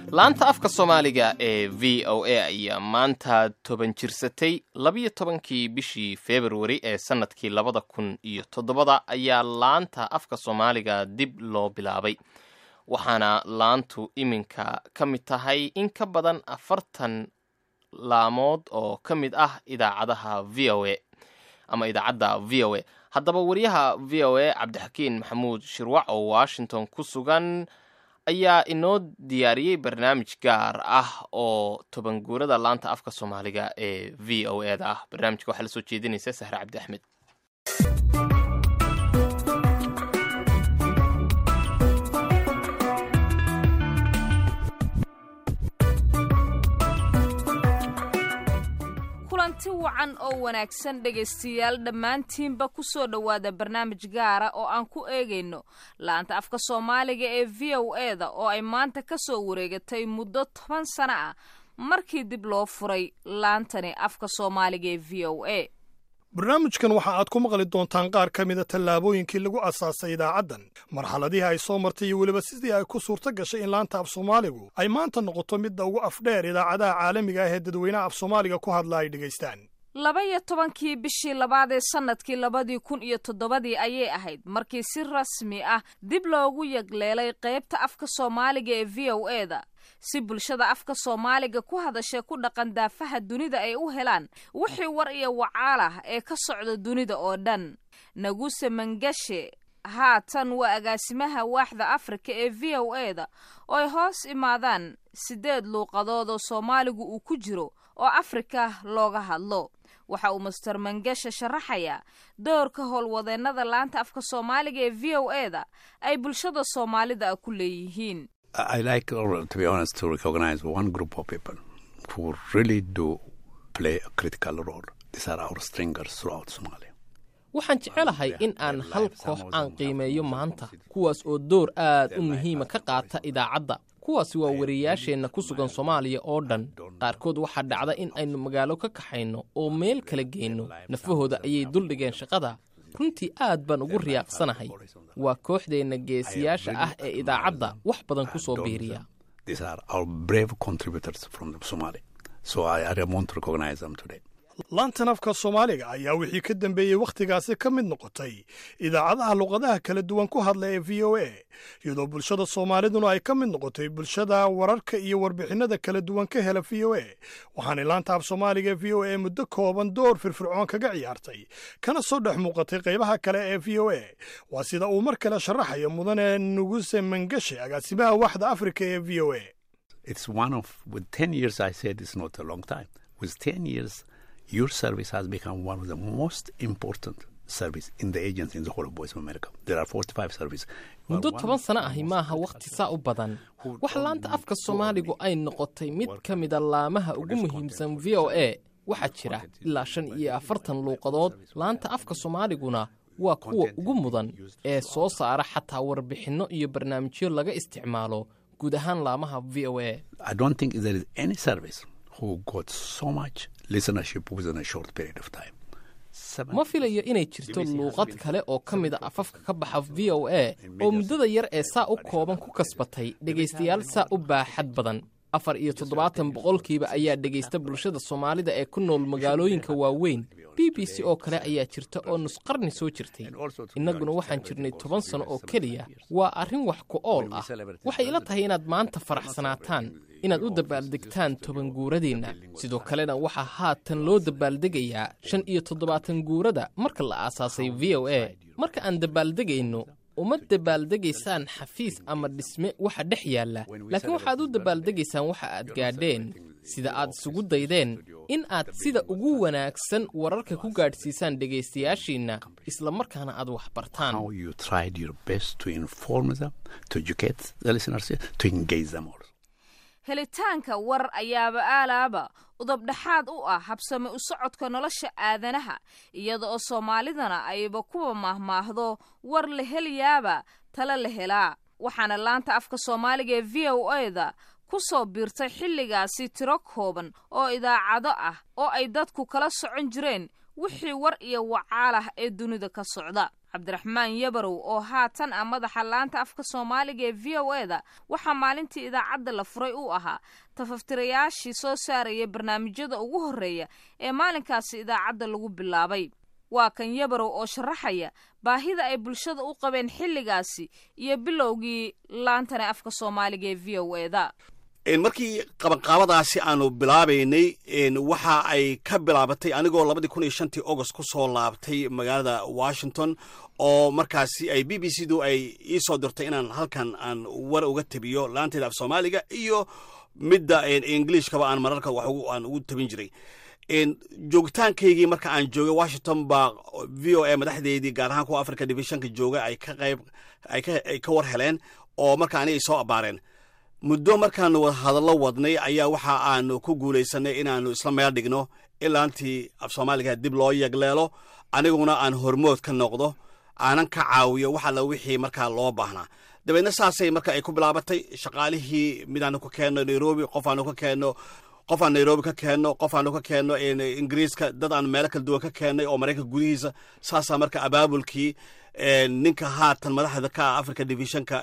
laanta afka soomaaliga ee v o a ayaa maanta toban jirsatay labiyo tobankii bishii februari ee sannadkii labada kun iyo toddobada ayaa laanta afka soomaaliga dib loo bilaabay waxaana laantu iminka ka mid tahay in ka badan afartan laamood oo ka mid ah idaacadaha v o a ama idaacadda v o a haddaba wariyaha v o a cabdixakiin maxamuud shirwac oo washington ku sugan ayaa inoo diyaariyey barnaamij gaar ah oo toban guurada laanta afka soomaaliga ee v o e da ah barnaamijka waxaa la soo jeedinaysa sahre cabdi axmed kulanti wacan oo wanaagsan dhegaystayaal dhammaantiinba ku soo dhowaada barnaamij gaara oo aan ku eegayno laanta afka soomaaliga ee v o e da oo ay maanta ka soo wareegatay muddo toban sano ah markii dib loo furay laantani afka soomaaliga ee v o a barnaamijkan waxa aad ku maqli doontaan qaar ka mida tallaabooyinkii lagu asaasay idaacaddan marxaladihii ay soo martay iyo weliba sidii ay ku suurto gashay in laanta af soomaaligu ay maanta noqoto midda ugu afdheer idaacadaha caalamiga ah ee dadweynaha af soomaaliga ku hadla ay dhegaystaan laba iyo tobankii bishii labaad ee sannadkii labadii kun iyo toddobadii ayay ahayd markii si rasmi ah dib loogu yagleelay qaybta afka soomaaliga ee v o e da si bulshada afka soomaaliga ku hadasha ku dhaqan daafaha dunida ay u helaan wixii war iyo wacaal ah ee ka socda dunida oo dhan naguse mangashe haatan waa agaasimaha waaxda afrika ee v o e da oo ay hoos imaadaan siddeed luuqadood oo soomaaligu uu ku jiro oo afrika looga hadlo waxa uu master mangashe sharaxayaa doorka howlwadeennada laanta afka soomaaliga ee v o e da ay bulshada soomaalida ku leeyihiin I like, to be honest, to recognize one group of people who really do play a critical role. These are our stringers throughout Somalia. waxaan jecelahay in aan hal koox aan qiimeeyo maanta kuwaas oo door aad u muhiima ka qaata idaacadda kuwaasi waa wariyayaasheenna ku sugan soomaaliya oo dhan qaarkood waxaa dhacda in aynu magaalo ka kaxayno oo meel kala geenno nafahooda ayay duldhigeen shaqada runtii aad baan ugu riyaaqsanahay waa kooxdeenna geesiyaasha ah ee idaacadda wax badan ku soo biiriya laantan afka soomaaliga ayaa wixii ka dambeeyey wakhtigaasi ka mid noqotay idaacadaha luqadaha kala duwan ku hadla ee v o a iyadoo bulshada soomaaliduna ay ka mid noqotay bulshada wararka iyo warbixinnada kala duwan ka hela v o a waxaanay laanta af soomaaliga ee v o a muddo kooban door firfircoon kaga ciyaartay kana soo dhex muuqatay qaybaha kale ee v o a waa sida uu mar kale sharaxayo mudane nuguse mangashe agaasimaha waaxda afrika ee v o a your service has become one of the most important service in the agency in the whole of voice of america there are 45 service muddo toban sano ahi maaha wakhti saa u badan wax laanta afka soomaaligu ay noqotay mid ka mida laamaha ugu muhiimsan v o a waxaa jira ilaa shan iyo afartan luuqadood laanta afka soomaaliguna waa kuwa ugu mudan ee soo saara xataa warbixinno iyo barnaamijyo laga isticmaalo guud ahaan laamaha v o a i don't think there is any service who got so much listenership within a short period of time. ma filayo inay jirto luuqad kale oo ka mid a afafka ka baxa v o a oo muddada yar ee saa u kooban ku kasbatay dhegaystayaal saa u baaxad badan afar iyo toddobaatan boqolkiiba ayaa dhegaysta bulshada soomaalida ee ku nool magaalooyinka waaweyn b b c oo kale ayaa jirta oo nusqarni soo jirtay innaguna waxaan jirnay toban sano oo keliya waa arrin wax ku ool ah waxay ila tahay inaad maanta faraxsanaataan inaad u dabaaldegtaan toban guuradeenna sidoo kalena waxaa haatan loo dabaaldegayaa shan iyo toddobaatan guurada marka la aasaasay v o a marka aan dabaaldegayno uma dabaaldegaysaan xafiis ama dhisme waxa dhex yaalla laakiin waxaad u dabaaldegaysaan waxa aad gaadheen sida aad isugu daydeen in aad sida ugu wanaagsan wararka ku gaadhsiisaan dhegaystayaashiinna isla markaana aad wax bartaan helitaanka war ayaaba aalaaba udabdhaxaad u ah habsame u socodka nolosha aadanaha iyada oo soomaalidana ayba kuwa maahmaahdo war la helayaaba tala la helaa waxaana laanta afka soomaaliga ee v o a da ku soo biirtay xilligaasi tiro kooban oo idaacado ah oo ay dadku kala socon jireen wixii war iyo wacaal ah ee dunida ka socda cabdiraxmaan yabarow oo haatan ah madaxa laanta afka soomaaliga ee v o e da waxaa maalintii idaacadda la furay uu ahaa tafaftirayaashii soo saaraya barnaamijyada ugu horreeya ee maalinkaasi idaacadda lagu bilaabay waa kan yabarow oo sharaxaya baahida ay bulshada u qabeen xilligaasi iyo bilowgii laantane afka soomaaliga ee v o e da markii qabanqaabadaasi aanu bilaabaynay waxa ay ka bilaabatay anigoo labadii kun iyo shantii agost ku soo laabtay magaalada washington oo markaasi ay b b c du ay ii soo dirtay inaan halkan aan war uga tabiyo laanteeda af soomaaliga iyo midda ingiliishkaba aan mararka wax aan ugu tabin jiray joogitaankaygii marka aan joogay washington baa v o a madaxdeedii gaar ahaan kuwa africa divisionka jooga ay ka qayb ay ka war heleen oo marka aniga soo abaareen muddo markaanu hadallo wadnay ayaa waxa aanu ku guulaysanay inaanu isla meel dhigno ilaantii af soomaaliga dib loo yegleelo aniguna aan hormood ka noqdo aanan ka caawiyo wax alla wixii markaa loo baahnaa dabeedna saasay marka ay ku bilaabatay shaqaalihii midaanu ka keenno nairobi qof aanu ka keenno qof aan nairobi ka keenno qof aanu ka keenno ingiriiska dad aan meelo kala duwan ka keennay oo maraykanka gudihiisa saasaa marka abaabulkii ninka haatan madaxda ka ah africa divisionka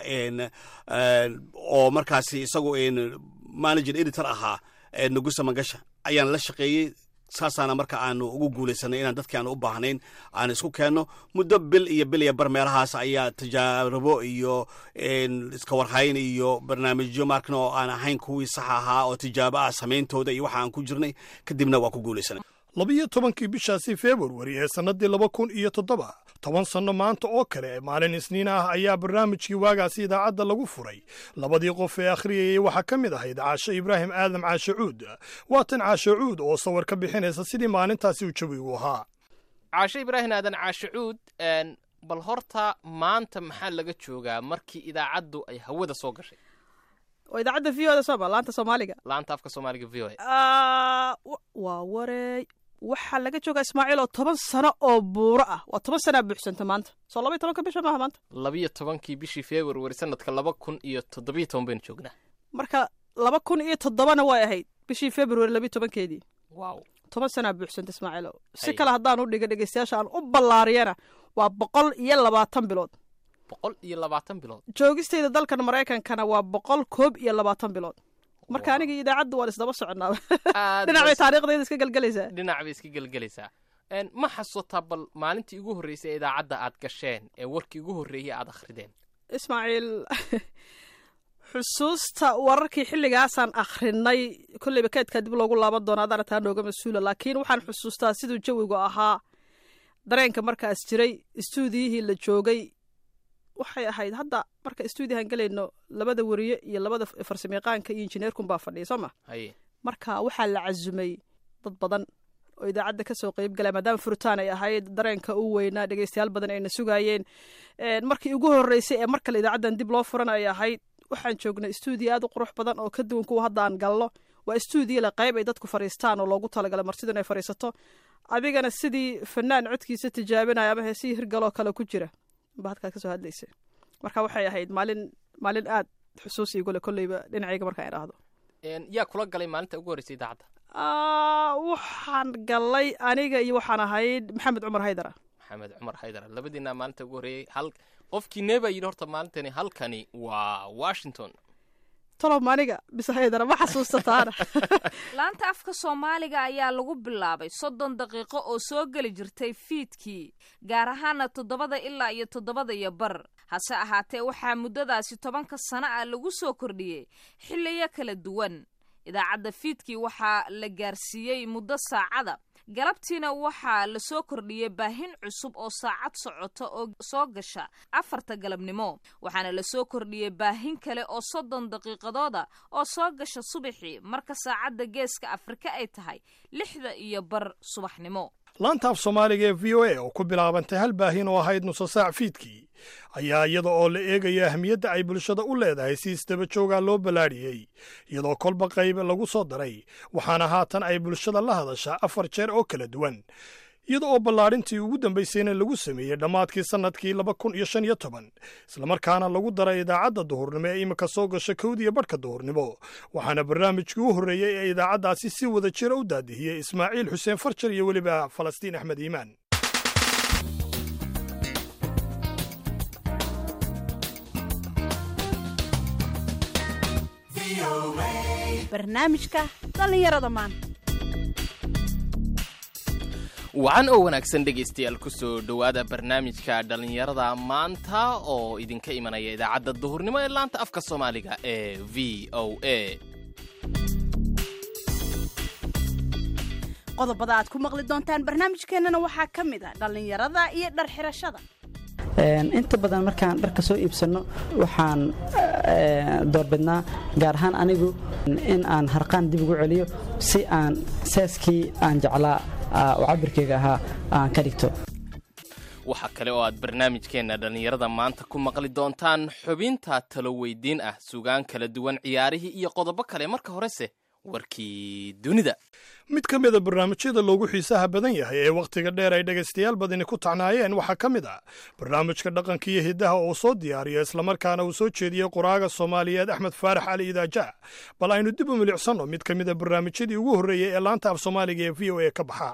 oo markaasi isagu manager editor ahaa nugusa mangasha ayaan la shaqeeyey saasaana marka aanu ugu guulaysanay inaan dadkii aanu u baahnayn aan isku keenno muddo bil iyo bil iyo bar meelahaas ayaa tijaarabo iyo iska warhayn iyo barnaamijyo markan oo aan ahayn kuwii sax ahaa oo tijaabo ah samayntooda iyo waxa aan ku jirnay kadibna waa ku guulaysanay labiyo tobankii bishaasi februari ee sannadii laba kun iyo toddoba toban sanno maanta oo kale maalin isniin ah ayaa barnaamijkii waagaasi idaacadda lagu furay labadii qof ee akhriyayay waxaa ka mid ahayd caashe ibraahim aadam caashe cuud waatan caashe cuud oo sawir ka bixinaysa sidii maalintaasi u jawigu ahaa caashe ibraahim aadan caashe cuud bal horta maanta maxaa laga joogaa markii idaacaddu ay hawada soo gashay oo idaacadda v o da sooma laanta soomaaliga laanta afka soomaaliga v o e waa wareey waxaa laga joogaa ismaaciil oo toban sano oo buuro ah waa toban sanaa buuxsanta maanta soo labaiy tobanka bisha maaha maanta labiyo tobankii bishii februari sanadka laba kun iyo toddobiyo toban baynu joognaa marka laba kun iyo toddobana way ahayd bishii februari labiyo tobankeedii wow toban sanaa buuxsanta ismaaciil si kale haddaan u dhiga dhegeystayaasha aan u ballaariyana waa boqol iyo labaatan bilood boqol iyo labaatan bilood joogistayda dalkan maraykankana waa boqol koob iyo labaatan bilood marka aniga idaacaddu waan isdaba soconaa dhinac bay taariikhdayda iska gelgelaysaa dhinac bay iska gelgelaysaa ma xasuutaa bal maalintii ugu horreysay ee idaacadda aad gasheen ee warkii ugu horreeyey aad akhrideen ismaaciil xusuusta wararkii xilligaasaan akhrinay kolleyba keedkaa dib loogu laaban doona adaana taa nooga mas-uula laakiin waxaan xusuustaa siduu jawigu ahaa dareenka markaas jiray istuudiyihii la joogay waxay ahayd hadda marka istuudiyahan gelayno labada weriye iyo labada farsamayaqaanka iyo injineerkunbaa fadhiya soo ma haye marka waxaa la casumay dad badan oo idaacadda kasoo qeyb galaya maadaama furitaan ay ahayd dareenka u weynaa dhegeystayaal badan ayna sugaayeen markii ugu horreysay ee mar kale idaacaddan dib loo furan ay ahayd waxaan joognay istuudiyo aad u qurux badan oo ka duwan kuwa hadda aan galno waa istuudiyo le qayb ay dadku fadhiistaan oo loogu talagalay martidu inay fadhiisato adigana sidii fanaan codkiisa tijaabinaya ama heesihii hirgaloo kale ku jira ba halkaad kasoo hadlaysa marka waxay ahayd maalin maalin aad xusuus igule kolleyba dhinacayga markaan idhaahdo yaa kula galay maalinta ugu horreysay idaacadda waxaan galay aniga iyo waxaan ahayd maxamed cumar haydara maxamed cumar haydara labadiinaa maalinta ugu horreeyey hal qofkii neebaa yidhi horta maalintani halkani waa washington tolob aniga bise haydara ma xasuustataana laanta afka soomaaliga ayaa lagu bilaabay soddon daqiiqo oo soo geli jirtay fiidkii gaar ahaana toddobada ilaa iyo toddobada iyo bar hase ahaatee waxaa muddadaasi tobanka sano ah lagu soo kordhiyey xilliyo kala duwan idaacadda fiidkii waxaa la gaarsiiyey muddo saacada galabtiina waxaa la soo kordhiyey baahin cusub oo saacad socota oo soo gasha afarta galabnimo waxaana la soo kordhiyey baahin kale oo soddon daqiiqadooda oo soo gasha subaxii marka saacadda geeska afrika ay tahay lixda iyo bar subaxnimo laanta af soomaaliga ee v o a oo ku bilaabantay hal baahin oo ahayd nuso saac fiidkii ayaa iyada oo la eegaya ahmiyadda ay bulshada u leedahay si isdaba joogaa loo ballaadhiyey iyadoo kolba qayb lagu soo daray waxaana haatan ay bulshada la hadashaa afar jeer oo kala duwan iyada oo ballaadhintii ugu dambaysayna lagu sameeyey dhammaadkii sannadkii laba kun iyo shan iyo toban islamarkaana lagu daray idaacadda duhurnimo ee iminka soo gasha kowdiyo badhka duhurnimo waxaana barnaamijkii u horreeyey ee idaacaddaasi si wada jira u daadihiyey ismaaciil xuseen farjar iyo weliba falastiin axmed iimaan barnaamijka dhallinyarada maanta wacan oo wanaagsan dhegaystayaal ku soo dhowaada barnaamijka dhallinyarada maanta oo idinka imanaya idaacadda duhurnimo ee laanta afka soomaaliga ee v o a qodobada aad ku maqli doontaan barnaamijkeennana waxaa ka mid ah dhallinyarada iyo dhar xirashada inta badan markaan dharka soo iibsanno waxaan doorbidnaa gaar ahaan anigu in aan harqaan dib ugu celiyo si aan saaskii aan jeclaa oo cabirkeyga ahaa aan ka dhigto waxaa kale oo aad barnaamijkeenna dhallinyarada maanta ku maqli doontaan xubinta talo weydiin ah sugaan kala duwan ciyaarihii iyo qodobo kale marka horese warkii dunida mid ka mida barnaamijyada loogu xiisaha badan yahay ee wakhtiga dheer ay dhegaystayaal badani ku tacnaayeen waxaa ka mid ah barnaamijka dhaqanka iyo hiddaha oo soo diyaariya islamarkaana uu soo jeediyey qoraaga soomaaliyeed axmed faarax cali idaaja bal aynu dib u milicsanno mid ka mida barnaamijyadii ugu horreeyey ee laanta af soomaaliga ee v o a ka baxa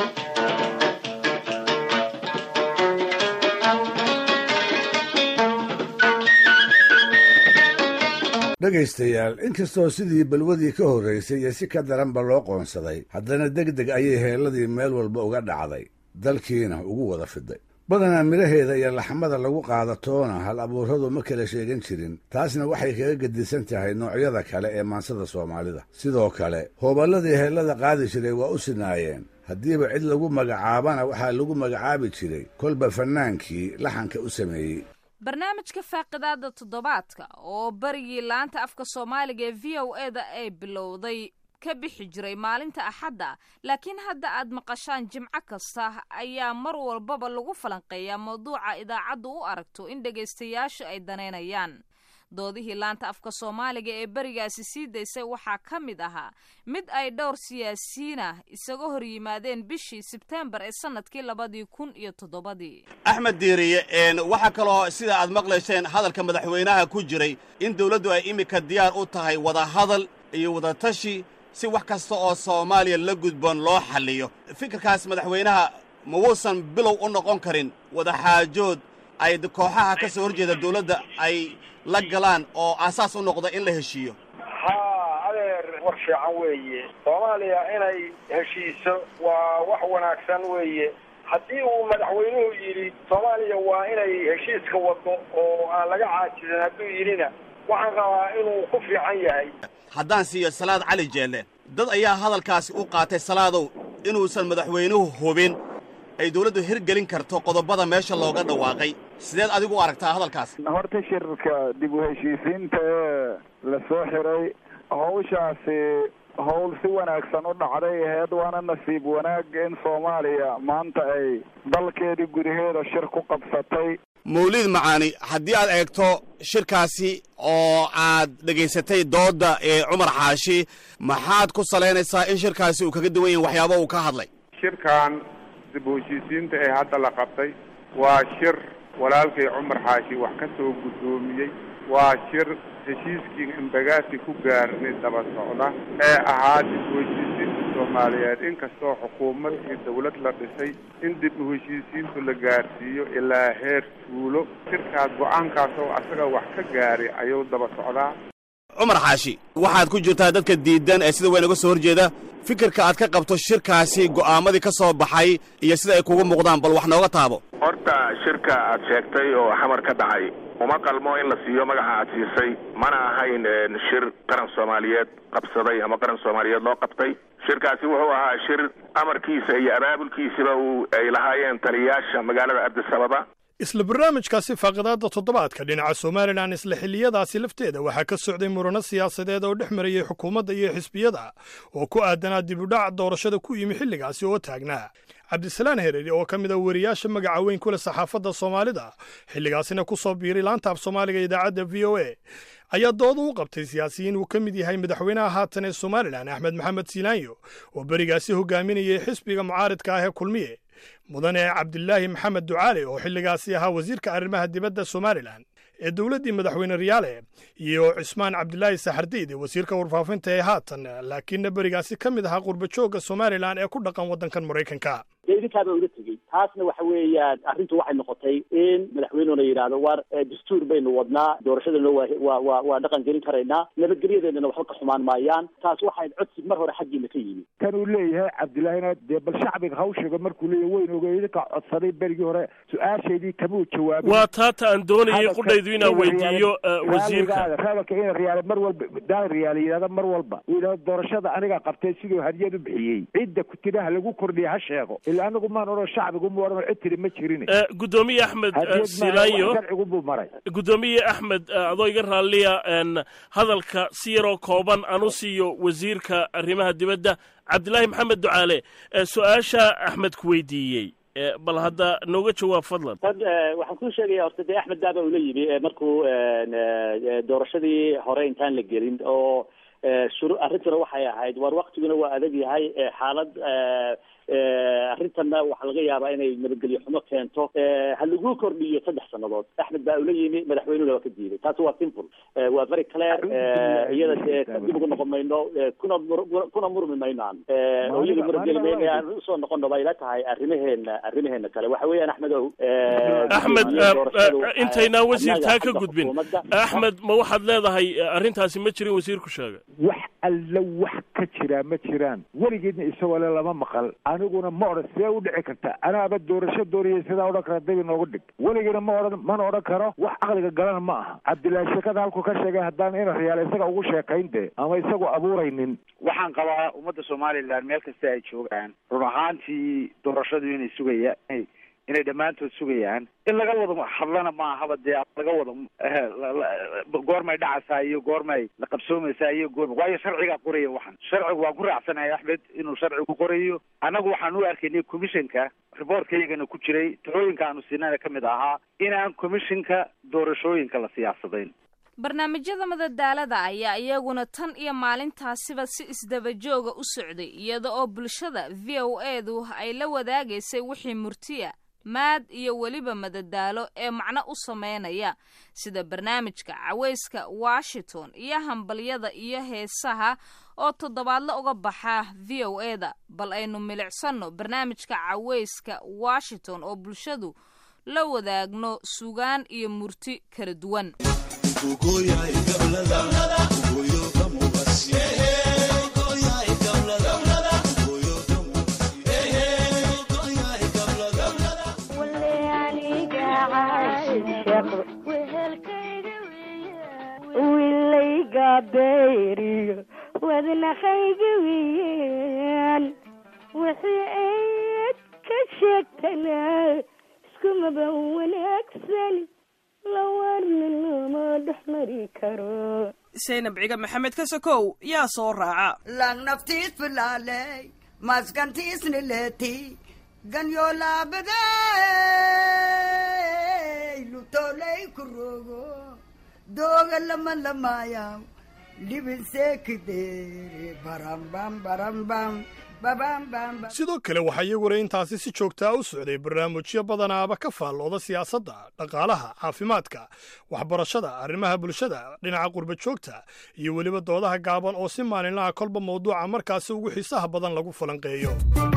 dhegaystayaal inkastoo sidii balwadii ka horraysay iyo si ka daranba loo qoonsaday haddana deg deg ayay heelladii meel walba uga dhacday dalkiina ugu wada fiday badanaa midhaheeda iyo laxmada lagu qaadatoona hal abuurradu ma kala sheegan jirin taasna waxay kaga gedisan tahay noocyada kale ee maansada soomaalida sidoo kale hooballadii heellada qaadi jiray waa u sinaayeen haddiiba cid lagu magacaabana waxaa lagu magacaabi jiray kolba fannaankii laxanka u sameeyey barnaamijka faaqidaada toddobaadka oo berigii laanta afka soomaaliga ee v o e da ay bilowday ka bixi jiray maalinta axadda laakiin hadda aad maqashaan jimco kasta ayaa mar walbaba lagu falanqeeyaa mawduuca idaacaddu u aragto in dhegaystayaashu ay danaynayaan doodihii laanta afka soomaaliga ee berigaasi sii daysay waxaa ka mid ahaa mid ay dhowr siyaasiyiinah isaga hor yimaadeen bishii sebteembar ee sannadkii labadii kun iyo toddobadii axmed diiriye waxaa kaloo sida aad maqlayseen hadalka madaxweynaha ku jiray in dawladdu ay iminka diyaar u tahay wadahadal iyo wadatashi si wax kasta oo soomaaliya la gudboon loo xalliyo fikirkaas madaxweynaha ma wuusan bilow u noqon karin wadaxaajood ay kooxaha ka soo horjeeda dawladda ay la galaan oo aasaas u noqda in la heshiiyo haa adeer war fiican weeye soomaaliya inay heshiiso waa wax wanaagsan weeye haddii uu madaxweynuhu yidhi soomaaliya waa inay heshiiska waddo oo aan laga caajisan hadduu yidhina waxaan rabaa inuu ku fiican yahay haddaan siiyo salaad cali jeelle dad ayaa hadalkaasi u qaatay salaadow inuusan madaxweynuhu hubin ay dawladdu hirgelin karto qodobada meesha looga dhawaaqay sideed adigu u aragtaa hadalkaas horta shirka dib u heshiisiinta ee la soo xiray hawshaasi howl si wanaagsan u dhacday aheyd waana nasiib wanaag in soomaaliya maanta ay dalkeedii gudaheeda shir ku qabsatay mawlid macaani haddii aad eegto shirkaasi oo aad dhegaysatay doodda ee cumar xaashi maxaad ku salaynaysaa in shirkaasi uu kaga duwan yahay waxyaaba uu ka hadlay shirkan dib u heshiisiinta ee hadda la qabtay waa shir walaalkay cumar xaashi wax ka soo guddoomiyey waa shir heshiiskii imbagaasi ku gaarnay daba socda ee ahaa dib u heshiisiinta soomaaliyeed inkastoo xukuumad iyo dawlad la dhisay in dib u heshiisiintu la gaarsiiyo ilaa heer tuulo shirkaas go-aankaas oo asaga wax ka gaaray ayuu daba socdaa cumar xaashi waxaad ku jirtaa dadka diidan ee sida weyn uga soo horjeeda fikirka aad ka qabto shirkaasi go'aamadii ka soo baxay iyo sida ay kugu muuqdaan bal wax nooga taabo horta shirka aad sheegtay oo xamar ka dhacay uma qalmo in la siiyo magaca aad siisay mana ahayn shir qaran soomaaliyeed qabsaday ama qaran soomaaliyeed loo qabtay shirkaasi wuxuu ahaa shir amarkiisa iyo abaabulkiisaba uu ay lahaayeen taliyayaasha magaalada abdisababa isla barnaamijkaasi faaqidaadda toddobaadka dhinaca somalilan isla xilliyadaasi lafteeda waxaa ka socday murano siyaasadeed oo dhex marayay xukuumadda iyo xisbiyada oo ku aadanaa dibudhac doorashada ku yimi xilligaasi oo taagnaa cabdisalaan hereeri oo ka mid a wariyaasha magaca weyn ku leh saxaafadda soomaalida xilligaasina ku soo biiray laanta af soomaaliga idaacadda v o a ayaa dooda u qabtay siyaasiyiin uu ka mid yahay madaxweynaha haatan ee somalilan axmed maxamed silaanyo oo berigaasi hogaaminayay xisbiga mucaaridka ah ee kulmiye mudane cabdilaahi maxamed ducaale oo xilligaasi ahaa wasiirka arrimaha dibadda somalilan ee dowladdii madaxweyne riyaale iyo cismaan cabdilaahi saxardiid wasiirka warfaafinta ee haatan laakiinna berigaasi ka mid ahaa qurbajoogga somalilan ee ku dhaqan waddankan maraykanka dee idinkaaba uga tegey taasna waxa weeyaan arrintu waxay noqotay in madaxweynuhuna yidhaahdo war dastuur baynu wadnaa doorashadana waa waa waa waa dhaqan gelin karaynaa nabadgelyadeedana waxba ka xumaan maayaan taas waxay codsi mar hore xaggiina ka yimi kan uu leeyahay cabdillaahina dee bal shacbiga hawshiga markuu leeyahay weyn oge idinka codsaday berigii hore su-aashaydii kamuu jawaabin waa taata aan doonayay qudhaydu inaan weydiiyo wasiirka rabalka ina riyaale mar walba daal riyaale yidhahda mar walba uu yidhahdo doorashada aniga qabtay siduu hadiyad u bixiyey cidda kutiraha lagu kordhiya ha sheego ila anigu maan odhan shacbigu mu odhan cid tiri ma jirin gudoomiye axmed silaanyo sharcigu buu maray gudoomiye axmed adoo iga raalliya hadalka si yaroo kooban aan u siiyo wasiirka arrimaha dibadda cabdilaahi maxamed ducaale su-aasha axmed ku weydiiyey bal hadda nooga jawaab fadlan tad waxaan kuu sheegaya horta dee axmed daaba ula yimi markuu doorashadii hore intaan la gelin oo shuru arrintuna waxay ahayd war waktiguna waa adag yahay xaalad arrintanna waxaa laga yaabaa inay nabadgelyo xumo keento ha lagu kordhiyo saddex sannadood axmed baa ula yimi madaxweynuna waa ka diiday taasi waa simple waa very clear iyada dee dib ugu noqon mayno kuna kuna murmi mayno aan oo iyada murageli mayno aan usoo noqono bay ila tahay arrimaheena arrimaheena kale waxa weeyaan axmed ow axmed intaynaan wasiirtaa ka gudbin axmed ma waxaad leedahay arrintaasi ma jirin wasiirku sheegay wax alla wax ka jiraa ma jiraan weligeedna isagoo le lama maqal aniguna ma odhan see u dhici karta anaaba doorasho dooriyay sidaa odhan kara dabi noogu dhig weligiina ma odhan mana odhan karo wax caqliga galana ma aha cabdillaahi sheekada halkuu ka sheegay haddaan ina riyaal isaga ugu sheekayn de ama isagu abuuraynin waxaan qabaa ummadda somalilan meel kasta ay joogaan run ahaantii doorashadu inay sugaya inay dhammaantood sugayaan in laga wada hadlana ma ahaba dee laga wada goormay dhacaysaa iyo goormay la qabsoomaysaa iyo goorma waayo sharcigaa qoraya waxan sharcigu waan ku raacsanahay axmed inuu sharcigu qorayo annagu waxaan u arkaynay commissionka riboortkayagana ku jiray talooyinka aanu siinana ka mid ahaa inaan commissionka doorashooyinka la siyaasadayn barnaamijyada madadaalada ayaa iyaguna tan iyo maalintaasiba si isdabajooga u socday iyada oo bulshada v o edu ay la wadaagaysay wixii murtiya maad iyo weliba madadaalo ee macno u sameynaya sida barnaamijka cawayska washington iyo hambalyada iyo heesaha oo toddobaadle uga baxa v o eda bal aynu milicsanno barnaamijka cawayska washington oo bulshadu la wadaagno sugaan iyo murti kala duwan wilayga beeriyo wadnaqayga weyaan wixii ayd ka sheegtana iskumaba wanaagsan lawarna lama dhex mari karo saynab ciga maxamed ka sokow yaa soo raaca lang naftiis filaaley maskantiisni leeti ganyo laabaday lutoley kurogo dooga lama lamaayaw libinseekidere barambam barambam sidoo kale waxaa iyaguna intaasi si joogtaa u socday barnaamijyo badanaaba ka faallooda siyaasadda dhaqaalaha caafimaadka waxbarashada arrimaha bulshada dhinaca qurba joogta iyo weliba doodaha gaaban oo si maalinlaha kolba mawduuca markaasi ugu xiisaha badan lagu falanqeeyo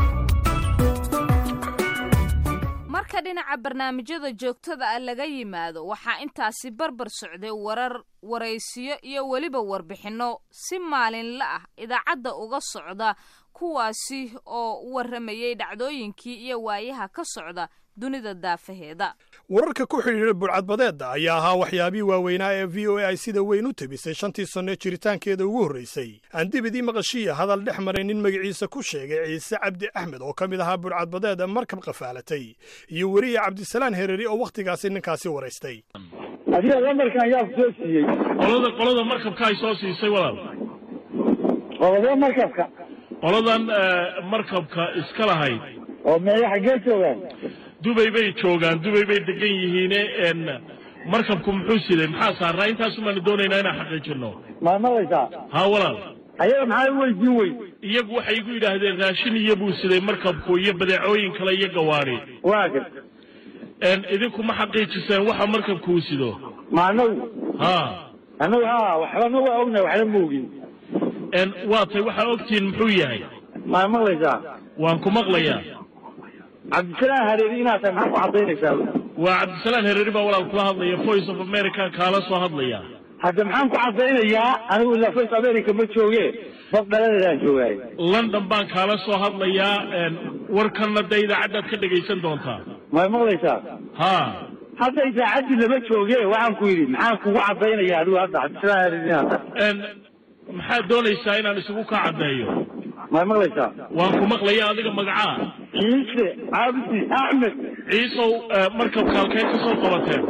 marka dhinaca barnaamijyada joogtada ah laga yimaado waxaa intaasi barbar socday warar waraysiyo iyo weliba warbixinno si maalinla ah idaacadda uga socda kuwaasi oo u warramayay dhacdooyinkii iyo waayaha ka socda dunida daafaheeda wararka ku xidhiidha burcadbadeedda ayaa ahaa waxyaabihii waaweynaa ee v o a ay sida weyn u tebisay shantii sanno jiritaankeeda ugu horraysay aan dibidii maqashiya hadal dhex maray nin magaciisa ku sheegay ciise cabdi axmed oo ka mid ahaa burcadbadeeda markab qafaalatay iyo weriye cabdisalaan hereri oo wakhtigaasi ninkaasi waraystay adiga lamarkan yaa ku soo siiyey qolada qolada markabka ay soo siisay walaal qolada markabka qoladan markabka iska lahayd oo meeya xaggee joogaan dubay bay joogaan dubay bay degan yihiine markabku muxuu siday maxaa saarnaa intaasumaanu doonaynaa inaan xaqiijino ma maqlaysaa haa walaal ayaga maxaa weydiin wey iyagu waxay igu yidhaahdeen raashin iyo buu siday markabku iyo badeecooyin kale iyo gawaari waa gad idinku ma xaqiijiseen waxa markabku uu sido ma anagu ha anagu ha waxbana waa ognahay waxna ma ogin waa tay waxaa ogtihiin muxuu yahay ma maqlaysaa waan ku maqlayaa cabdisalaan hareeri inaad tahay maxaa ku cadaynaysaa waa cabdisalaan hereeri baa walaal kula hadlaya voice of america kaala soo hadlaya hadda maxaan ku cadaynayaa anigu ilaa voice america ma jooge bab dhaladeedaan joogaay london baan kaala soo hadlayaa warkanna dee idaacaddaad ka dhegaysan doontaa may maqlaysaa ha hadda idaacaddii lama jooge waxaan ku yidhi maxaan kugu cadaynaya adigu hadda cabdisalaan hareeri inaad tahay maxaad doonaysaa inaan isugu kaa caddeeyo may maqlaysaa waan ku maqlaya adiga magacaa ciise cabdi axmed ciisow markabka halkee ka soo qabateen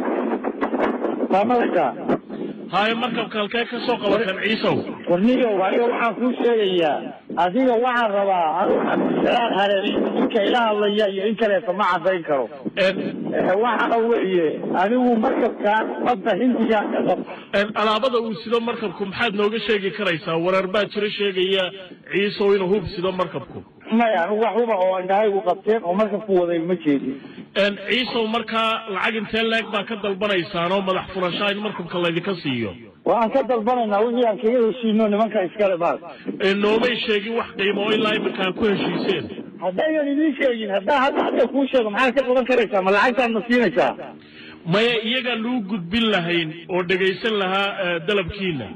maa maqlaysaa haye markabka halkee ka soo qabateen ciisow warniyow aniga waxaan kuu sheegayaa adiga waxaan rabaa anigu cabdisalaan hareeri ninka ila hadlaya iyo in kaleeto ma cadayn karo waxa weeye anigu markabkaan badda hindigaan ka qab alaabada uu sido markabku maxaad nooga sheegi karaysaa wareer baa jiro sheegaya ciisow inuu hub sido markabku maya anigu wax huba oo indhahaygu qabteen oo markabku waday ma jeedin ciisow markaa lacag intee leeg baa ka dalbanaysaan oo madax furashaa in markabka laydinka siiyo waan ka dalbanaynaa wixii aan kaga heshiino nimanka iskale baas noomay sheegin wax qiimo oo ilaa imika aad ku heshiiseen haddaynan idiin sheegin haddaa hadda hadda kuu sheego maxaad ka qaban karaysaa ma lacagtaad ma siinaysaa maya iyagaan lagu gudbin lahayn oo dhegaysan lahaa dalabkiina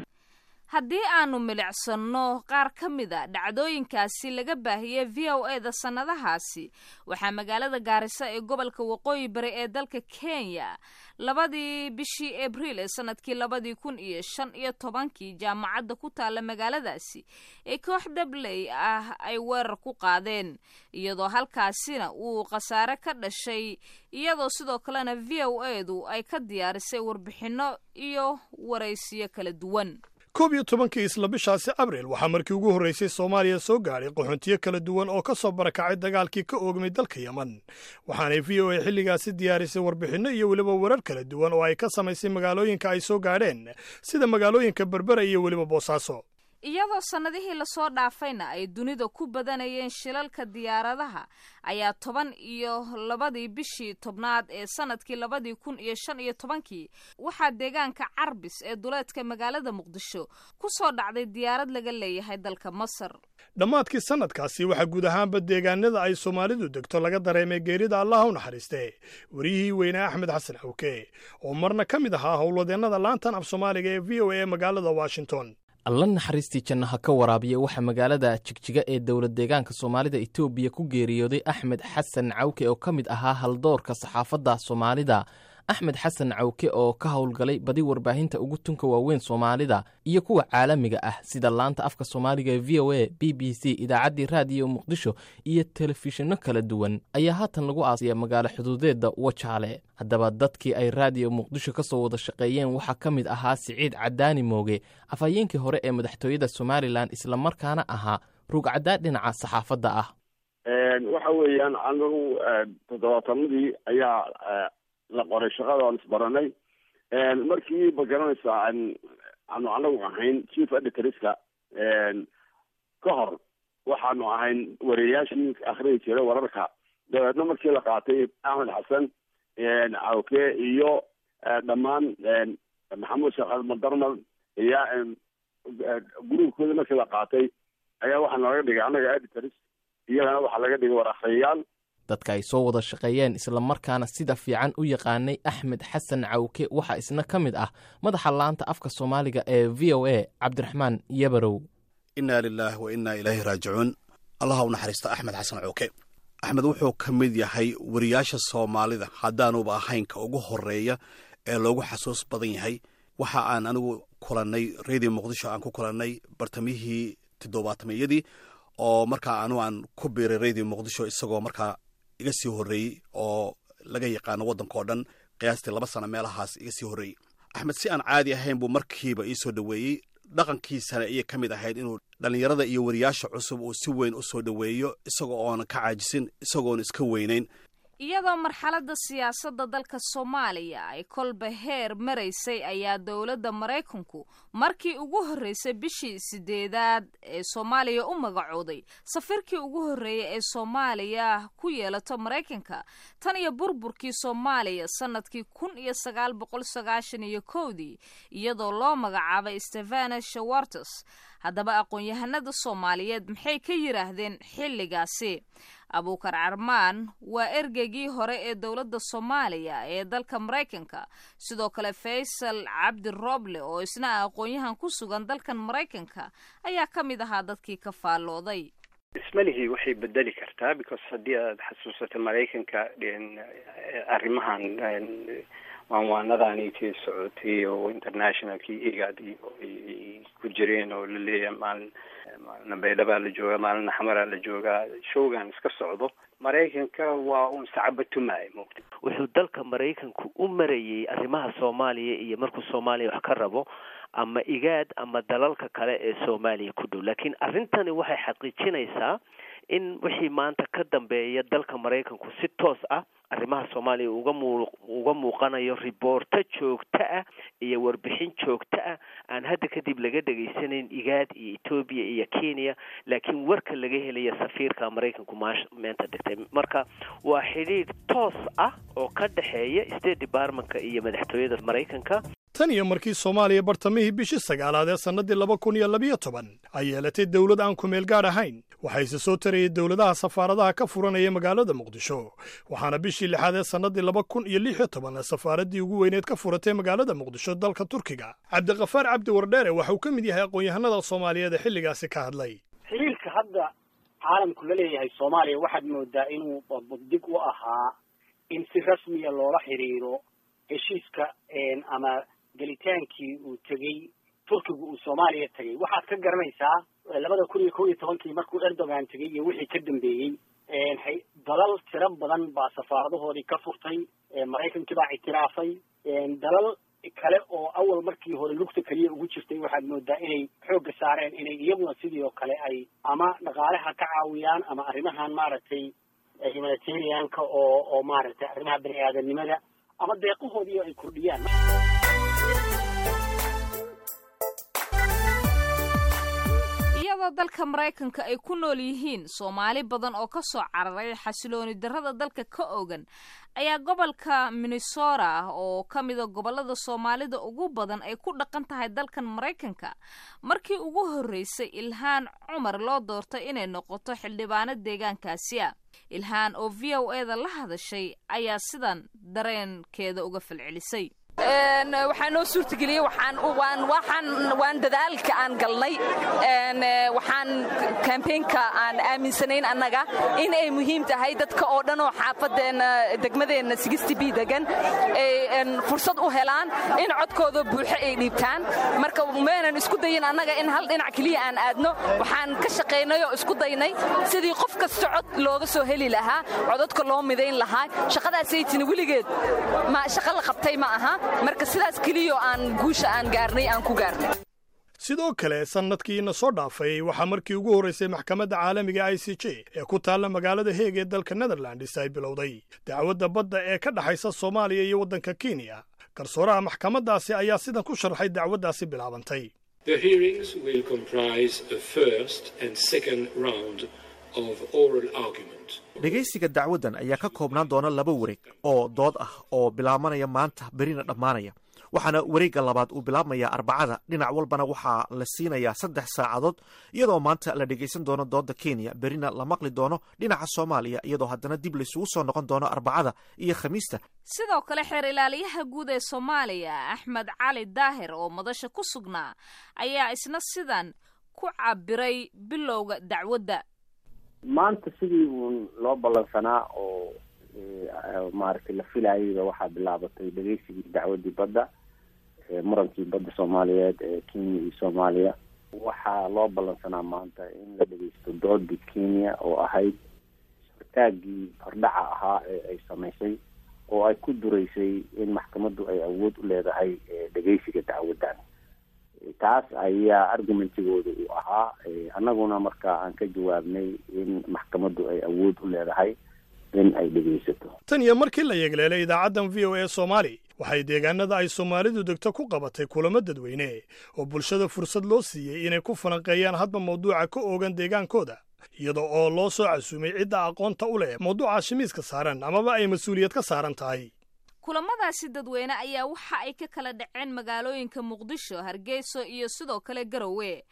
haddii aanu milicsanno qaar ka mid a dhacdooyinkaasi laga baahiyey v o e da sannadahaasi waxaa magaalada gaarisa ee gobolka waqooyi bari ee dalka kenya labadii bishii abriil ee sanadkii labadii kun iyo shan iyo tobankii jaamacadda ku taalla magaaladaasi ee koox dabley ah ay weerar ku qaadeen iyadoo halkaasina uu khasaare ka dhashay iyadoo sidoo kalena v o edu ay ka diyaarisay warbixinno iyo waraysiyo kala duwan koob iyo tobankii isla bishaasi abriil waxaa markii ugu horraysay soomaaliya soo gaadhay qaxoontiyo kala duwan oo ka soo barakacay dagaalkii ka oogmay dalka yeman waxaanay v o a xilligaasi diyaarisay warbixinno iyo weliba warar kala duwan oo ay ka samaysay magaalooyinka ay soo gaadheen sida magaalooyinka berbera iyo weliba boosaaso iyadoo sannadihii lasoo dhaafayna ay dunida ku badanayeen shilalka diyaaradaha ayaa toban iyo labadii bishii tobnaad ee sanadkii labadii kun iyo shan iyo tobankii waxaa deegaanka carbis ee duleedka magaalada muqdisho ku soo dhacday diyaarad laga leeyahay dalka masar dhammaadkii sannadkaasi waxaa guud ahaanba deegaanada ay soomaalidu degto laga dareemay geerida allaha u naxariiste wariyihii weynaa axmed xasan xawke oo marna ka mid ahaa howlwadeennada laantan af soomaaliga ee v o a magaalada washington alla naxariistii janno ha ka waraabiya waxaa magaalada jigjiga ee dowlad deegaanka soomaalida etoobiya ku geeriyooday axmed xasan cawke oo ka mid ahaa haldoorka saxaafadda soomaalida axmed xasan cawke oo ka howlgalay badi warbaahinta ugu tunka waaweyn soomaalida iyo kuwa caalamiga ah sida laanta afka soomaaliga ee v o a b b c idaacaddii raadiyo muqdisho iyo telefishinno kala duwan ayaa haatan lagu aasaya magaalo xuduudeedda wajaale haddaba dadkii ay raadiyo muqdisho ka soo wada shaqeeyeen waxaa ka mid ahaa siciid cadaani mooge afhayeenkii hore ee madaxtooyada somalilan islamarkaana ahaa rugcaddaa dhinaca saxaafadda ah waxa weeyaan anagu toddobaatanadii ayaa la qoray shaqada aan isbaranay markii ma garanaysaa aanu anagu ahayn chief editorska ka hor waxaanu ahayn wareeyaashii akhriyi jiray wararka dabeedna markii la qaatay axmed xasan cawke iyo dhammaan maxamuud sheekh almadarmad iyo gruubkooda markii la qaatay ayaa waxaa nalaga dhigay annaga editors iyagana waxaa laga dhigay war akhriyayaal dadka ay soo wada shaqeeyeen islamarkaana sida fiican u yaqaanay axmed xasan cawke waxaa isna ka mid ah madaxa laanta afka soomaaliga ee v o a cabdiraxmaan yabarow innaa lilaahi wa innaa ilaahi raajicuun allaha u naxariista axmed xasan cawke axmed wuxuu ka mid yahay wariyaasha soomaalida haddaanuba ahayn ka ugu horeeya ee loogu xasuus badan yahay waxa aan anigu kulannay radio muqdisho aan ku kulannay bartamihii toddobaatameyadii oo markaa anu aan ku biiray radio muqdisho isagoo markaa iga sii horreeyey oo laga yaqaano waddanka oo dhan qiyaastii laba sano meelahaas iga sii horreeyey axmed si aan caadi ahayn buu markiiba ii soo dhoweeyey dhaqankiisana ayay ka mid ahayd inuu dhallinyarada iyo wariyaasha cusub uu si weyn u soo dhoweeyo isagoo oonan ka caajisin isagoona iska weynayn iyadoo marxaladda siyaasadda dalka soomaaliya ay kolba heer maraysay ayaa dowladda maraykanku markii ugu horreysay bishii sideedaad ee soomaaliya u magacooday safirkii ugu horreeyay ee soomaaliya ku yeelato maraykanka tan iyo burburkii soomaaliya sannadkii kun iyo sagaal boqol sagaashan iyo kowdii iyadoo loo magacaabay stefana shawartes haddaba aqoon-yahanada soomaaliyeed maxay ka yidhaahdeen xilligaasi abuukar carmaan waa ergeygii hore ee dowladda soomaaliya ee dalka maraykanka sidoo kale faysal cabdi roble oo isna ah aqoon-yahan ku sugan dalkan maraykanka ayaa ka mid ahaa dadkii ka faallooday ismalihii waxay bedeli kartaa because haddii aad xasuusato maraykanka arrimahan waanwaanadaanitii socotay oo internationalkii igad iyo ay ku jireen oo laleeyahay maalin maalina baydhabaa la joogaa maalina xamaraa la joogaa showgan iska socdo maraykanka waa un sacabatumaay moogta wuxuu dalka maraykanku u marayey arrimaha soomaaliya iyo markuu soomaaliya wax ka rabo ama igaad ama dalalka kale ee soomaaliya ku dhow laakiin arrintani waxay xaqiijinaysaa in wixii maanta ka dambeeya dalka maraykanku si toos ah arrimaha soomaaliya uga muu uga muuqanayo riboorto joogto ah iyo warbixin joogto ah aan hadda kadib laga dhegaysanayn igaad iyo etoobiya iyo kenya laakiin warka laga helaya safiirka maraykanku maash meenta dhigtay marka waa xidhiidh toos ah oo ka dhexeeya state departmentka iyo madaxtooyada maraykanka tan iyo markii soomaaliya bartamihii bishii sagaalaad ee sannadii laba kun iyo labiyo toban ay yeelatay dowlad aan kumeel gaadh ahayn waxayse soo tarayay dowladaha safaaradaha ka furanaya magaalada muqdisho waxaana bishii lixaad ee sannadii laba kun iyo lix iyo toban safaaraddii ugu weyneed ka furatay magaalada muqdisho dalka turkiga cabdiqafaar cabdi wardheere waxa uu ka mid yahay aqoon-yahanada soomaaliyeed ee xilligaasi ka hadlay xiriirka hadda caalamku la leeyahay soomaaliya waxaad moodaa inuu dig u ahaa in si rasmiya loola xiriiro heshiiska ama gelitaankii uu tegey turkigu uu soomaaliya tegey waxaad ka garanaysaa labada kun iyo kow iyo tobankii markuu erdogan tegey iyo wixii ka dambeeyey dalal tiro badan baa safaaradahoodii ka furtay maraykankii baa ictiraafay dalal kale oo awal markii hore lugta keliya ugu jirtay waxaad moodaa inay xoogga saareen inay iyaguna sidii oo kale ay ama dhaqaalaha ka caawiyaan ama arrimahan maaragtay humanitarianka oo oo maaragtay arrimaha bani aadanimada ama deeqahoodii ay kordhiyaan iyadoo dalka maraykanka ay ku nool yihiin soomaali badan oo ka soo cararay xasilooni darrada dalka ka ogan ayaa gobolka minnesota ah oo ka mida gobollada soomaalida ugu badan ay ku dhaqan tahay dalkan maraykanka markii ugu horreysay ilhaan cumar loo doortay inay noqoto xildhibaano deegaankaasi ah ilhaan oo v o e da la hadashay ayaa sidan dareenkeeda uga falcelisay waxaa noo suurtageliyey waan dadaalka aan galnay waxaan kambeynka aan aaminsanayn annaga in ay muhiim tahay dadka oo dhan oo xaafadeenna degmadeenna sigisti b degan ay fursad u helaan in codkooda buuxo ay dhiibtaan marka meenan isku dayin annaga in hal dhinac keliya aan aadno waxaan ka shaqaynay oo isku daynay sidii qof kasta cod looga soo heli lahaa codadka loo midayn lahaa shaqadaasaytini weligeed shaqo la qabtay ma aha marka sidaas keliyo aan guusha aan gaarnay aan ku gaarnay sidoo kale sannadkiina soo dhaafay waxaa markii ugu horraysay maxkamadda caalamiga i c j ee ku taalla magaalada heeg ee dalka netherlands ay bilowday dacwadda badda ee ka dhexaysa soomaaliya iyo waddanka kenya garsooraha maxkamaddaasi ayaa sidan ku sharxay dacwaddaasi bilaabantay dhegaysiga dacwaddan ayaa ka koobnaan doona laba wareeg oo dood ah oo bilaabanaya maanta berina dhammaanaya waxaana wareegga labaad uu bilaabmayaa arbacada dhinac walbana waxaa la siinayaa saddex saacadood iyadoo maanta la dhegaysan doono doodda kenya berina la maqli doono dhinaca soomaaliya iyadoo haddana dib laysugu soo noqon doono arbacada iyo khamiista sidoo kale xeer ilaaliyaha guud ee soomaaliya axmed cali daahir oo madasha ku sugnaa ayaa isna sidan ku cabiray bilowga dacwadda maanta sidii uun loo ballansanaa oo maaragtay la filayayba waxaa bilaabatay dhegeysigii dacwadii badda murankii badda soomaaliyeed ee kenya iyo soomaaliya waxaa loo ballansanaa maanta in la dhegeysto doodii kenya oo ahayd sortaagii hordhaca ahaa ee ay samaysay oo ay ku dureysay in maxkamaddu ay awood u leedahay dhegeysiga dacwaddan taas ayaa argumentigooda uu ahaa annaguna marka aan ka jawaabnay in maxkamaddu ay awood u leedahay in ay dhegaysato tan iyo markii la yeegleelay idaacaddan v o e soomaali waxay deegaanada ay soomaalidu degto ku qabatay kulamo dadweyne oo bulshada fursad loo siiyey inay ku falanqeeyaan hadba mawduuca ka oogan deegaankooda iyada oo loo soo casuumay cidda aqoonta u leh mawduuca shimiiska saaran amaba ay mas-uuliyad ka saaran tahay kulamadaasi dadweyne ayaa waxa ay ka kala dhaceen magaalooyinka muqdisho hargeyso iyo sidoo kale garowe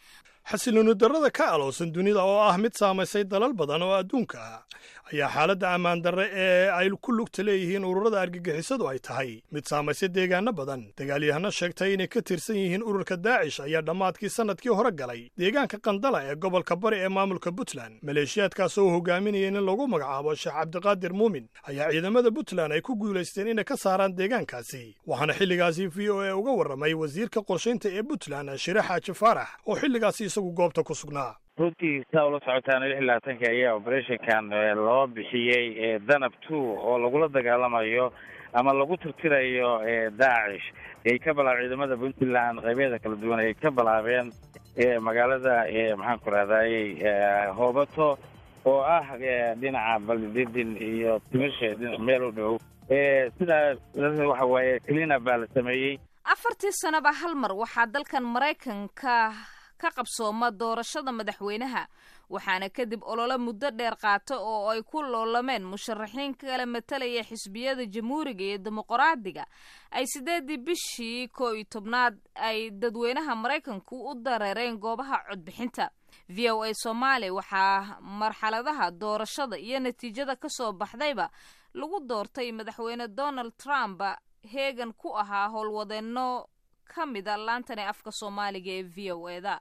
xasilooni darrada ka aloosan dunida oo ah mid saamaysay dalal badan oo adduunka ah ayaa xaaladda ammaan darre ee ay ku lugta leeyihiin ururada argagixisadu ay tahay mid saamaysay deegaano badan dagaalyahano sheegtay inay ka tirsan yihiin ururka daacish ayaa dhammaadkii sannadkii hore galay deegaanka qandala ee gobolka bari ee maamulka puntland maleeshiyaadkaas oo hogaaminaya in lagu magacaabo sheekh cabdiqaadir muumin ayaa ciidamada puntland ay ku guulaysteen inay ka saaraan deegaankaasi waxaana xilligaasi v o e uga warramay wasiirka qorshaynta ee puntland shire xaaji faarax oo xilligaasi isagu goobta ku sugnaa runtii saa ula socotaan lix iyo labaatanka ayaa operationkan loo bixiyey danab two oo lagula dagaalamayo ama lagu tirtirayo daacish ay ka bilaab ciidamada puntland qaybeeda kala duwan ay ka bilaabeen magaalada maxaan ku rahdaayey hoobato oo ah dhinaca baldidin iyo timisha meel u dhow sidaa waxa waaye clina baa la sameeyey afartii sanaba hal mar waxaa dalkan maraykanka ka qabsooma doorashada madaxweynaha waxaana kadib olole muddo dheer qaata oo ay ku loolameen musharaxiin kala matalaya xisbiyada jamhuuriga iyo dimuqraadiga ay sideedii bishii koo iyo tobnaad ay dadweynaha maraykanku u dareereen goobaha codbixinta v o a soomaaliya waxaa marxaladaha doorashada iyo natiijada kasoo baxdayba lagu doortay madaxweyne donald trump heegan ku ahaa howlwadeenno ka mida laantani afka soomaaliga ee v o eda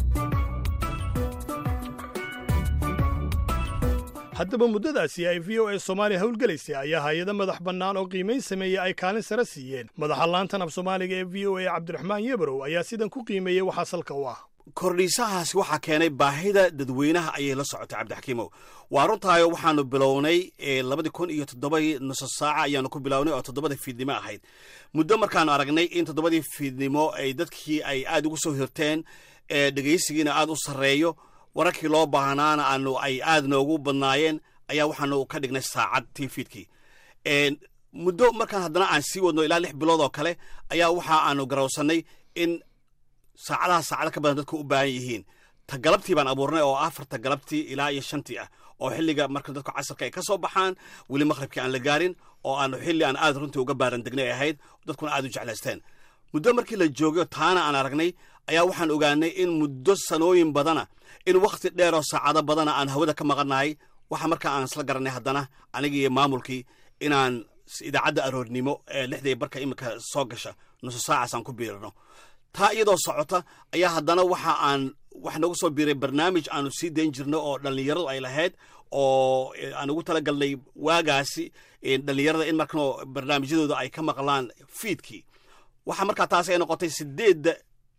haddaba muddadaasi ay v o e soomaaliya howlgelaysay ayaa hay-ado madax bannaan oo qiimayn sameeyey ay kaalin sare siiyeen madaxa laantan af soomaaliga ee v o e cabdiraxmaan yebrow ayaa sidan ku qiimeeyey waxaa salka u ah kordhiisahaasi waxaa keenay baahida dadweynaha ayay la socotay cabdixakiimow waa runtaayo waxaanu bilownay labadii kun iyo toddobadii nuso saaca ayaanu ku bilownay oo toddobadii fiidnimo ahayd muddo markaanu aragnay in toddobadii fiidnimo ay dadkii ay aad ugu soo hirteen dhegaysigiina aad u sarreeyo wararkii loo baahnaana aanu ay aad noogu badnaayeen ayaa waxaanu ka dhignay saacad tii fiidkii muddo markaan haddana aan sii wadno ilaa lix bilood oo kale ayaa waxa aanu garawsanay in saacadaha saacada ka badan dadku u baahan yihiin ta galabtii baan abuurnay oo afarta galabtii ilaa iyo shantii ah oo xilliga marka dadku casarka ay ka soo baxaan weli maqhribkii aan la gaarin oo aanu xilli aan aad runtii uga baaran degnay ahayd dadkuna aad u jeclaysteen muddo markii la joogay taana aan aragnay ayaa waxaan ogaanay in muddo sanooyin badana in wakhti dheer oo saacado badana aan hawada ka maqannahay waxa markaa aan isla garanay haddana anigii iyo maamulkii inaan idaacadda aroornimo ee lixdii barka iminka soo gasha nuso saacaas aan ku biirino taa iyadoo socota ayaa haddana waxa aan wax noogu soo biiray barnaamij aanu sii dayn jirno oo dhallinyaradu ay lahayd oo aan ugu tala galnay waagaasi dhallinyarada in markano barnaamijyadooda ay ka maqlaan fiidkii waxaa markaa taasi ay noqotay sideedda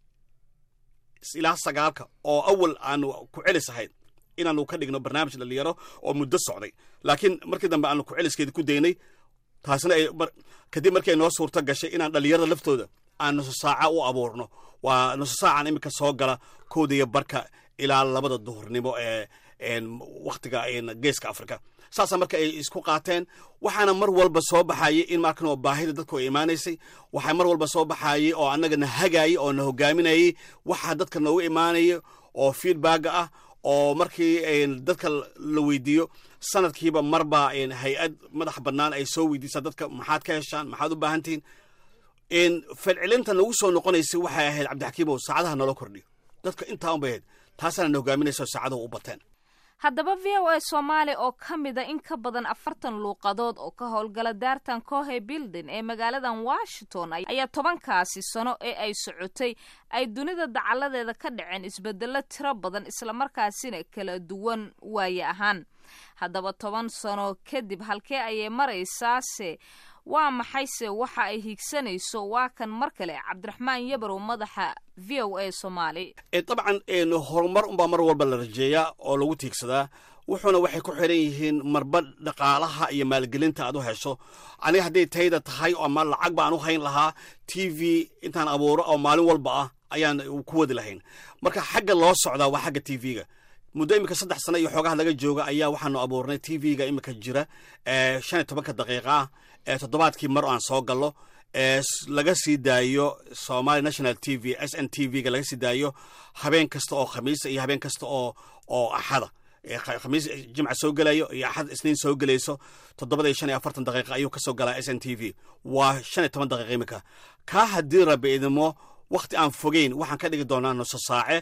ilaa sagaalka oo awal aanu ku celis ahayd inaanu ka dhigno barnaamij dhallinyaro oo muddo socday laakiin markii dambe aanu ku celiskeeda ku daynay taasina ay kadib markii ay noo suurto gashay inaan dhallinyarada laftooda aan nuso saaca u abuurno waa nuso saacan iminka soo gala kowda iyo barka ilaa labada duhurnimo ee wakhtiga geeska afrika saasa marka ay isku qaateen waxaana mar walba soo baxayay in markanoo baahida dadku ay imaanaysay waxaa mar walba soo baxayay oo annaga na hagaayay oo na hogaaminayay waxaa dadka noogu imaanaya oo feedbacga ah oo markii dadka la weydiiyo sanadkiiba marba hay-ad madax bannaan ay soo weydiisaa dadka maxaad ka heshaan maxaad u baahantihiin falcelinta nagu soo noqonaysay waxay ahayd cabdixakiimow saacadaha naloo kordhiyo dadka intaa un bay ahayd taasaana na hogaaminaysa saacaduhu u bateen haddaba v o a soomaaliya oo ka mida in ka badan afartan luuqadood oo ka howlgala daartan cohe building ee magaaladan washington ayaa tobankaasi sano ee ay socotay ay dunida dacaladeeda ka dhaceen isbedelo tiro badan islamarkaasina kala duwan waaye ahaan haddaba toban sano kadib halkee ayay maraysaase waa maxayse waxa ay hiigsanayso waa kan mar kale cabdiraxmaan yabarow madaxa v o a soomaali dabcan horumar unbaa mar walba la rajeeyaa oo lagu tiigsadaa wuxuuna waxay ku xiran yihiin marba dhaqaalaha iyo maalgelinta aad u hesho aniga hadday tayda tahay ama lacag baan u hayn lahaa t v intaan abuuro oo maalin walba ah ayaan ku wadi lahayn marka xagga loo socdaa waa xagga t v-ga muddo iminka saddex sano iyo xoogaha laga jooga ayaa waxaanu abuurnay t v-ga iminka jira shan iyo tobanka daqiiqa ah ee toddobaadkii mar aan soo gallo ee laga sii daayo somalia national t v s n t v-ga laga sii daayo habeen kasta oo khamiisa iyo habeen kasta oo oo axada khamiis jimca soo gelayo iyo axad isniin soo gelayso toddobada iyo shan iyo afartan daqiiqa ayuu kasoo galaa s n t v waa shan iyo toban daqiiqa iminka kaa haddii rabi idimo wakhti aan fogeyn waxaan ka dhigi doonaa nuso saace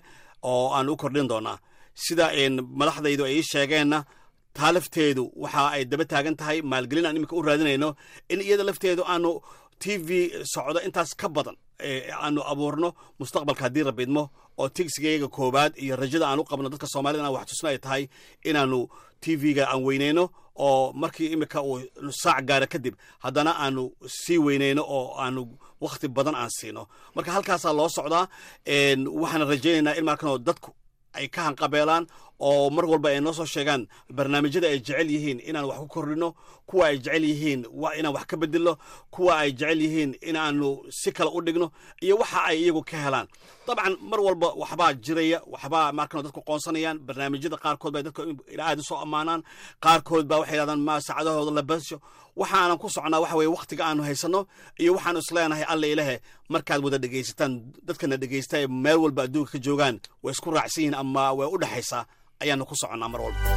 oo aan u kordhin doonaa sida madaxdaydu ay ii sheegeenna taa lafteedu waxa ay daba taagan tahay maalgelin aan iminka u raadinayno in iyada lafteedu aanu t v socdo intaas ka badan aanu abuurno mustaqbalka haddii rabidmo oo tigsigayga koowaad iyo rajada aan u qabno dadka soomaalida inaan wax tusna ay tahay inaanu t v-ga aan weyneyno oo markii imika uu saac gaara kadib haddana aanu sii weyneyno oo aanu wakhti badan aan siino marka halkaasaa loo socdaa waxaana rajaynaynaa in markanoo dadku ay ka hanqabeelaan oo mar walba ay noo soo sheegaan barnaamijyada ay jecel yihiin inaan wax ku kordhino kuwa ay jecel yihiin inaan wax ka bedelno kuwa ay jecel yihiin inaanu si kale u dhigno iyo waxa ay iyagu ka helaan dabcan mar walba waxbaa jiraya waxbaa markan dadku qoonsanayaan barnaamijyada qaarkood bay dadka aad u soo ammaanaan qaarkood baa waxay yidhahdaan ma saacadahooda la basho waxaanan ku socnaa waxa weye wakhtiga aanu haysanno iyo waxaanu isleenahay alla ilahe markaad wada dhegaysataan dadkana dhegaysta ee meel walba adduunka ka joogaan way isku raacsan yihiin ama way u dhexaysaa ayaanu ku soconnaa mar walba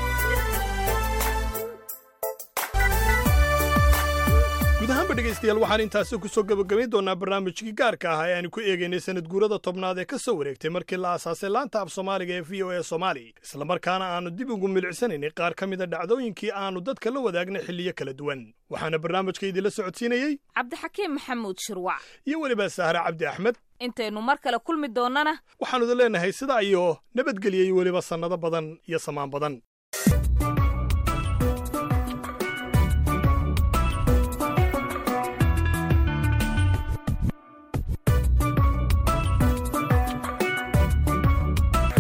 guud ahaanba dhegaystayaal waxaan intaasi ku soo gebagabayn doonaa barnaamijkii gaarka ah ee aanu ku eegaynay sanad guurada tobnaad ee ka soo wareegtay markii la aasaasay laanta af soomaaliga ee v o e soomaali islamarkaana aannu dib ugu milicsanaynay qaar ka mida dhacdooyinkii aannu dadka la wadaagnay xilliyo kala duwan waxaana barnaamijka idinla socodsiinayey cabdixakiim maxamuud shirwac iyo weliba sahre cabdi axmed intaynu mar kale kulmi doonnana waxaannu idin leenahay sidaa iyo nabadgelya iyo weliba sannado badan iyo samaan badan